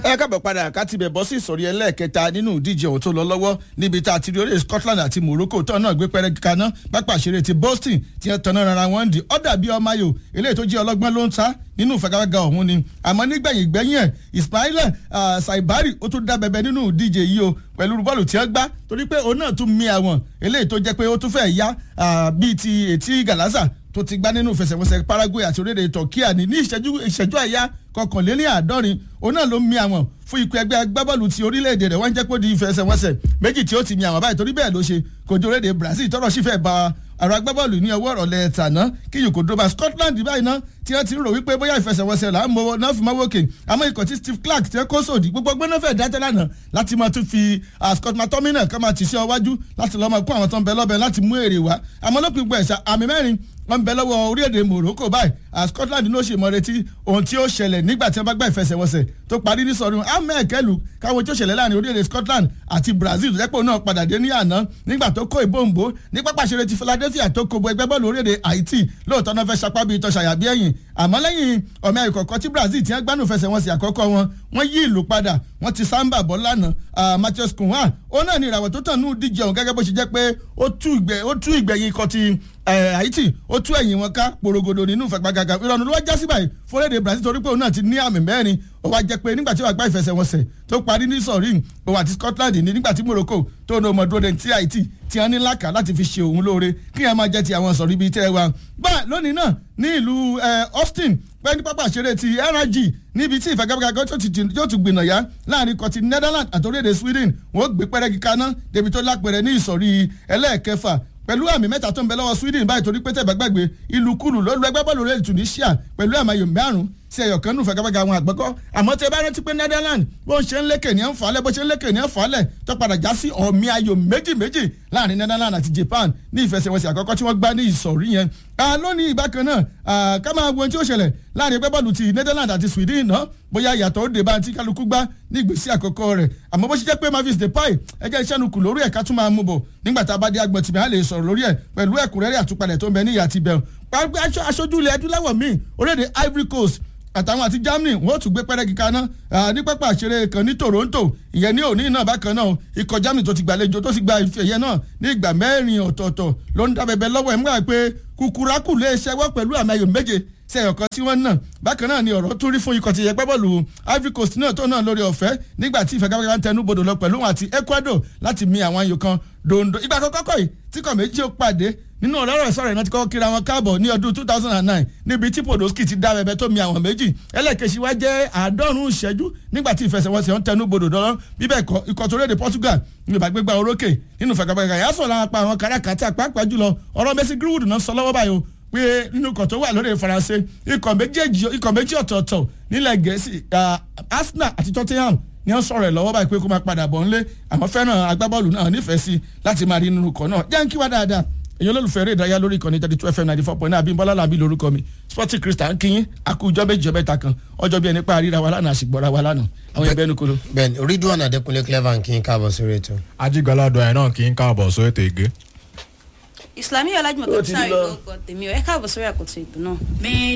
ẹ kábọ̀ padà ká ti bẹ̀ bọ́ sí ìsọ̀rí ẹlẹ́ẹ̀kẹta nínú ìdíje ọ̀hún tó lọ lọ́wọ́ níbi tá a ti rí orílẹ̀ Scotland àti Morocco tó náà gbé pẹ́rẹ́ kaná pápá ìṣeré ti Boston tí wọ́n tanná rárá wọn di ọ̀dà bíi ọmọ ayò eléyìí tó jẹ́ ọlọ́gbọ́n ló ń ta nínú ìfagagbága ọ̀hún ni àmọ́ nígbẹ̀yìn gbẹ̀yìn ẹ̀ Ismaila Saibari ó tún dá bẹ̀bẹ̀ nínú ìdíje yìí o pẹ̀lú bọ́ọ̀lù tí wọ́n gbá torí pé òun náà tún mi àwọn eléyìí tó jẹ́ pé ó tún fẹ́ yá bíi ti etí Galasa tó ti gbá nínú ìfẹsẹ̀wọnsẹ̀ Paraguay àti orílẹ̀-èdè Turkey ní ìṣẹ́jú ìṣẹ́jú àyá kọkànléní àádọ́rin òun náà ló mi àwọn fún ikú ẹgbẹ́ agbábọ́ọ̀lù ti orílẹ̀-èdè rẹ̀ wọ́n jẹ́ pé ó di ìfẹsẹ̀wọnsẹ̀ méjì tí ó ti mi àwọn báyìí torí bẹ́ẹ̀ ló ṣe kojú orílẹ̀-èdè Brazil tọ́rọ̀ sì fẹ́ ba àrò agbábọ́ọ̀lù ní ọwọ́ ọ̀rọ̀lẹ́ tàná kí yòókù dóba Scotland báyìí náà tí wọ́n ti rò wípé bóyá ìfẹsẹ̀wọnsẹ̀ là ń mọ náà fi máa wókè àmọ́ ikọ̀ tí Steve Clark ti kó sòdì gbogbo ọgbẹ́ náà fẹ́ dájọ́ lánàá láti máa tún fi Scott McTominay kan máa tì sí ọwájú láti lọ́ọ́ máa kó àwọn tó ń bẹ lọ́bẹ̀ láti mú èrè wá àmọ́ lópin gbọ́ ẹ̀sà àmì mẹ́rin wọ́n ń bẹ lọ́wọ́ orílẹ̀-èdè Morocco báyìí Scotland ló ṣe mọ́ retí ohun tí ó ṣẹlẹ̀ nígbà tí wọ́n bá gbá ìfẹsẹ̀wọnsẹ̀ tó parí ní sọ̀rọ̀ ahmed kẹlù káwọn tí ó ṣẹlẹ̀ láàrin orílẹ̀-èdè Scotland àti Brazil lẹ́pọ̀ náà padà dé ní àná nígbà tó kó ìbòǹbò ní pápá ìṣeré ti Philadelphia tó kó bo ẹgbẹ́ bọ́ọ̀lù orílẹ̀-èdè Haiti lóòótọ́ náà fẹ́ sapá bíi tọ́ṣàyà bí ẹ̀yìn àmọ́ lẹ́yìn ọ̀mí àìkọ̀kọ́ tí Brazil ti ń gbánú fẹsẹ̀wọnsẹ̀ àkọ́kọ́ wọn wọ́n yí ìlú padà wọ́n ti sáńbà bọ́ lánàá Matheus Cunha ó náà ní ìràwọ̀ tó tàn ní díje ọ̀hún gẹ́gẹ́ bó ṣe jẹ́ pé ó tú ìgbẹ̀yìn ikọ̀ ti Haiti ó tú ẹ̀yìn wọn ká porogodo nínú ìfagbágaga ìrọ̀rùn ló wá já sí báyìí fúnlẹ̀dẹ̀ Brazil torí pé òun náà ti ní àmì mẹ́rin ó wá jẹ́ pé nígbà tí wàá gbá ìfẹsẹ̀wọnsẹ̀ tó parí ní sọ̀rí òun àti Scotland ní nígbà tí Morocco tó ní ọmọdé òde tí Haiti tí wọ́n ní lákà láti fi ṣe òun lóore kí wọ́n máa jẹ́ ti àwọn sọ̀rí bíi tẹ́ ẹ wa. gbà lónìí náà ní ìlú Austin pẹ́ ní pápá ìṣeré ti NRG níbi tí ìfagagbága yóò tún gbìnà yá láàrin kọtí Netherlands àti orílẹ̀-èdè Sweden wọ́n gbé pẹ́rẹ́gì kaná débi tó lápẹ̀rẹ̀ ní ìsọ̀rí ẹlẹ́ẹ̀kẹfà pẹ̀lú àmì mẹ́ta tó ń bẹ lọ́wọ́ Sweden báyìí torí pé tẹ̀bẹ́ gbàgbé ìlú kúlù ló lu ẹgbẹ́ bọ́ọ̀lù rẹ̀ Tunisia pẹ̀lú àmì ayò márùn-ún sí ẹ̀yọ̀ kan nù fagagbága àwọn àgbẹ̀kọ́ àmọ́ tẹ bá rántí pé Netherlands bó ń ṣe ń lékè ní ẹ̀ ń falẹ̀ bó ṣe ń lékè ní ẹ̀ ń falẹ̀ tó padà já sí ọ̀mì ayò méjì méjì láàrin Netherlands àti Japan ní ìfẹsẹ̀wọnsẹ̀ àkọ́kọ́ tí wọ́n gbá ní ìsọ̀rí yẹn lónìí ìbákan náà ká máa wo ohun tí ó ṣẹlẹ̀ láàrin ẹgbẹ́ bọ́ọ̀lù ti Netherlands àti Sweden náà bóyá ìyàtọ̀ ó dé bá ti kálukú gbá ní ìgbésí àkọ́kọ́ rẹ̀ àmọ́ bó ṣe jẹ́ pé Mavis Depay ẹjẹ́ iṣẹ́ nu kù lórí ẹ̀ ká tún máa mú bọ̀ nígbà tá a bá dé agbọ̀n tìmí á lè sọ̀rọ̀ lórí ẹ̀ pẹ̀lú ẹ̀kúnrẹ́rẹ́ àtúpalẹ̀ tó ń bẹ ní ìyá ti bẹ̀rù aṣojú ilẹ̀ adúláwọ̀ míì orílẹ̀-èdè Ivory Coast àtàwọn àti Germany wọn ò tún gbé pẹ́rẹ́gì kaná ní pápá àṣeré kan ní Toronto ìyẹn ní òní náà bákan náà ikọ̀ Germany tó ti gbàlejò tó ti gba ife ẹ̀yẹ náà ní ìgbà mẹ́rin ọ̀tọ̀ọ̀tọ̀ ló ń dábẹ́bẹ́ lọ́wọ́ ẹ̀ múra pé kúkúrákù lè ṣẹ́wọ́ pẹ̀lú àmì ayò méje sí ẹ̀yọ̀ kan tí wọ́n náà bákan náà ni ọ̀rọ̀ tún rí fún ikọ̀ ti yẹ pẹ́ bọ́ọ̀lù Ivory Coast náà tó náà lórí ọ̀fẹ́ nígbà tí ìfẹ́gáfẹ́gá ń tẹnu bodò lọ pẹ̀lú wọn àti Ecuador láti mi àwọn ayò kan dondo ìgbà àkọ́kọ́ kọ́ yìí tí kò méjì ó pàdé nínú ọ̀rọ̀ sọ̀rọ̀ iná ti kọ́kọ́ kíra wọn káàbọ̀ ní ọdún two thousand and nine níbi tí Podolski ti dá bẹbẹ tó mi àwọn méjì ẹlẹ́ẹ̀kejì wá jẹ́ àádọ́rùn-ún ìṣẹ́jú nígbà tí ìfẹsẹ̀wọnsẹ̀ ń tẹnu bodò dọ́rọ́ bíbẹ̀ kọ́ ikọ̀ tó rédè Portugal ní ìbágbégbá orókè nínú fàgàbàgà yà sọ̀ lára pa àwọn káràkátà pàápàá jùlọ ọ̀rọ̀ Messi Greenwood náà sọ lọ́wọ́ báyìí o pé nínú ikọ̀ tó wà lórí Faransé ikọ̀ méjì ọ̀tọ̀ọ̀tọ̀ nílẹ̀ Gẹ̀ẹ́sì Arsenal àti Tottenham ni wọ́n sọ̀rọ̀ ẹ̀ lọ́wọ́ báyìí pé kó máa padà bọ̀ ńlé àmọ́ fẹ́ràn agbábọ́ọ̀lù náà nífẹ̀ẹ́ sí láti máa rí nínú ikọ̀ náà jẹ́ ń kí wá dáadáa èyí olólùfẹ́ eré ìdárayá lórí ìkànnì thirty two fm ninety four point nine abimbola làbí lórúkọ mi sporting christian kìyìn àkójọ méjì ọbẹ̀ ta kan ọjọ́ bí ẹni pa àríra wa lánàá àṣìgbọ́ra wa lánàá àwọn ẹgbẹ́ ẹnu kolo. bẹ́ẹ̀ni Ridwan Adékúnlé clever kí n káàbọ̀ sórí ètò. ajigbala dọ̀ ẹ̀ náà kí n káàbọ̀ sórí ètò ìgé. Islamiyah Ọlájúmọ̀ Ó tó ti sáré lọ. lọ́gọ̀ tèmi ọ̀ ẹ káàbọ̀ sórí àkótó ètò náà.